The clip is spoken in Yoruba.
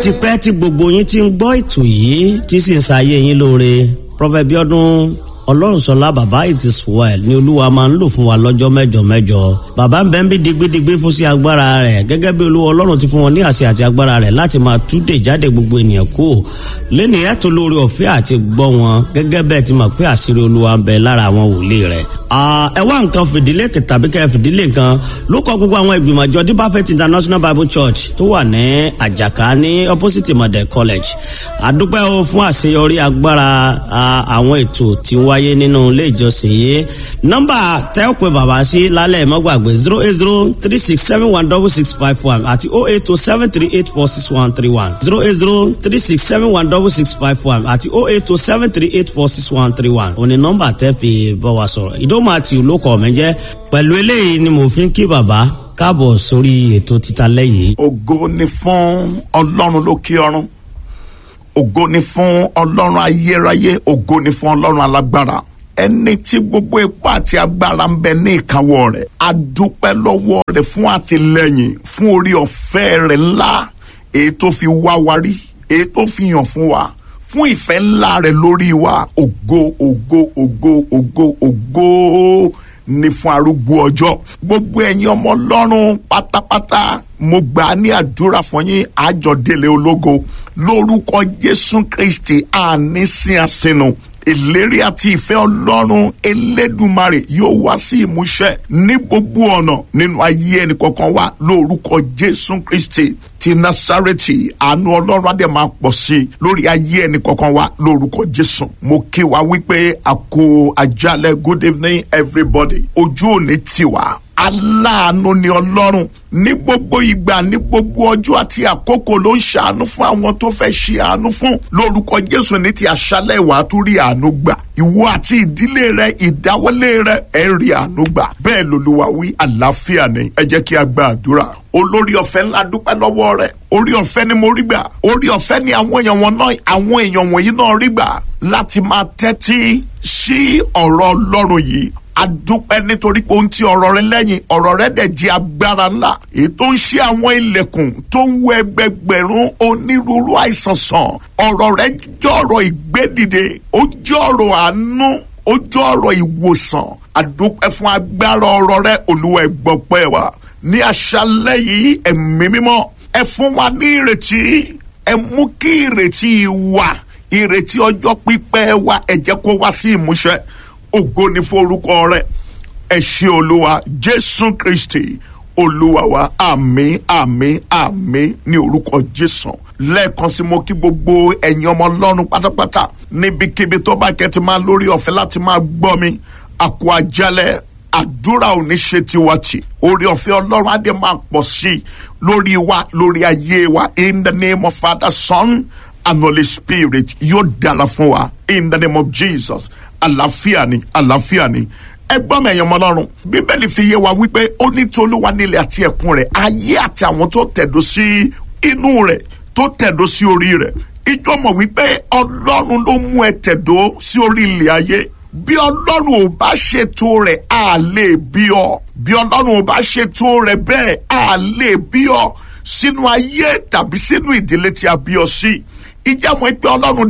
tipẹ́ tí gbogbo yín ti ń gbọ́ ètò yìí tí sì ń ṣayé yín lóore Prophet Bíọ́dún ọlọ́runṣọlá bàbá it is well ni olúwa máa ń lò fún wa lọ́jọ́ mẹ́jọ mẹ́jọ bàbá ń bẹ ń bí digbidigbi fún sí agbára rẹ̀ gẹ́gẹ́ bí olúwa ọlọ́run ti fún wọn ní àṣẹ àti agbára rẹ̀ láti máa túdè jáde gbogbo ènìyàn kú lẹ́nu ẹ̀ tó lórí ọ̀fẹ́ àti gbọ́ wọn gẹ́gẹ́ bẹ́ẹ̀ ti mọ̀ pé àṣírí olúwa ń bẹ lára àwọn wòlíì rẹ̀. ẹ wá nǹkan fìdílé tàbí kẹ́ fìdílé nǹkan ló kọ gbogbo àwọn ìgbìmọ̀ àjọ deeper faith international bible church tó wà ní àjàká ní opposite model college àdúpẹ́ o fún àṣeyọrí agbára àwọn ètò tí wá wáyé nínú ilé ìjọsìn yìí nọ́mbà tẹ́ ò pé bàbá sí lálẹ́ mọ́gbàgbé zero eight zero three six seven one double six five one àti oh eight oh seven three eight four six one three one zero eight zero three six seven one double six five one àti oh eight oh seven three eight four six one three one òní nọ́mbà tẹ́ fi bá wa sọ̀rọ̀ ìdómọ̀ àti olókọ̀ mi jẹ́ pẹ̀lú eléyìí ni mo fi ń kí bàbá káàbọ̀ sórí ètò títa lẹ́yìn. ògo ni fún ọlọ́run lókè ọ̀run ògo ni fún ọlọ́run ayérayé ògo ni fún ọlọ́run alágbára ẹni tí gbogbo ipá àti agbára ń bẹ ní ìkáwọ́ rẹ̀ a dúpẹ́ lọ́wọ́ rẹ̀ fún àtìlẹ́yìn fún orí ọ̀fẹ́ rẹ̀ ńlá èyí tó fi wá wa rí èyí tó fi hàn fún wa fún ìfẹ́ ńlá rẹ̀ lórí wa ògo ògo ògo ògo ògo ní fún arúgbó ọjọ́ gbogbo ẹ̀yin ọmọ ọlọ́run pátápátá mo gbà á ní àdúrà fún yín àjọdélé ológo lórúkọ jésù kristi àní sí àsìnù ìlérí àti ìfẹ́ ọlọ́run elédùmarè yóò wá sí ìmúṣẹ ní gbogbo ọ̀nà nínú ayé ẹnì kọ̀ọ̀kan wa lórúkọ jésù kristi ti nasareti àánú ọlọ́run adé máa pọ̀ sí i lórí ayé ẹnì kọ̀ọ̀kan wa lórúkọ jésù mo kí wa wípé àkó àjálẹ̀ good evening everybody ojú òní tiwa aláàánú ni ọlọ́run ní gbogbo ìgbà ní gbogbo ọjọ́ àti àkókò ló ń ṣàánú fún àwọn tó fẹ́ ṣe àánú fún lórúkọ jésù ní ti àṣálẹ̀ ìwà tó rí àánú gbà ìwọ àti ìdílé rẹ ìdáwọlé rẹ ẹ rí àánú gbà bẹ́ẹ̀ lolúwa wí àlàáfíà ni ẹ jẹ́ kí a gba àdúrà olórí ọ̀fẹ́ ńlá dúpẹ́ lọ́wọ́ rẹ̀ orí ọ̀fẹ́ ni mo rí gbà orí ọ̀fẹ́ ni àwọn èèyàn wọn náà àwọn èèyàn wọ̀nyí náà rí gbà láti máa tẹ́tí sí ọ̀rọ̀ ọlọ́run yìí adúpẹ́ nítorí pé ohun tí ọ̀rọ̀ rẹ lẹ́yìn ọ̀rọ̀ rẹ dẹ̀ jẹ́ agbára ńlá èyí tó ń ṣe àwọn ilẹ̀kùn tó ń wọ ẹgbẹgbẹ̀rún onírúurú àìsàn sàn ọ̀rọ̀ rẹ jẹ́ ọ̀rọ̀ ìgbédìde ó jẹ́ ọ̀rọ̀ àánú ó jẹ́ ọ̀rọ̀ ìwòsàn adúpẹ́ fún agbára ọ̀rọ̀ rẹ olúwa ẹgbọ́pẹ́ wa ní aṣálẹ́ yìí ẹ̀mí mímọ́ ẹ fún wa ní ìrètí ẹ mú kí ìrètí wa ìrètí ọjọ́ pípẹ́ wa ẹ jẹ́ kó wá sí ìmúṣẹ ògo ni fún orúkọ rẹ ẹ ṣé olúwa jésù kristi olúwa wa àmín àmín àmín ní orúkọ jésù lẹ́ẹ̀kan sí mo kí gbogbo ẹ̀yin ọmọ ọlọ́run pátápátá níbikíbi tó bá kẹ́ ti máa lórí ọ̀fẹ́ láti máa gbọ́ mi àkó àjálẹ̀ àdúrà ò ní ṣe tiwa tì orí ọ̀fẹ́ ọlọ́run á dé máa pọ̀ sí i lórí wa lórí ayé wa in the name of father son and holy spirit yóò dára fún wa in the name of jesus àlàáfíà ni àlàáfíà ni ẹgbọ́n mi ẹ̀yàn ọmọlọ́run bíbélì fi yé wa wípé ó ní tí olúwa nílẹ̀ àti ẹ̀kún rẹ̀ ayé àti àwọn tó tẹ̀dó sí inú rẹ̀ tó tẹ̀dó sí orí rẹ̀ ìjọ mọ̀ wípé ọlọ́run ló mú ẹ tẹ̀dó sí orí ilẹ̀ ayé bí ọlọ́run ò bá ṣètò rẹ̀ á lè bí ọ bí ọlọ́run ò bá ṣètò rẹ̀ bẹ́ẹ̀ á lè bí ọ sínú ayé tàbí sínú ìdílé tí a bí ọ sí ìjà mọ̀ pé ọlọ́run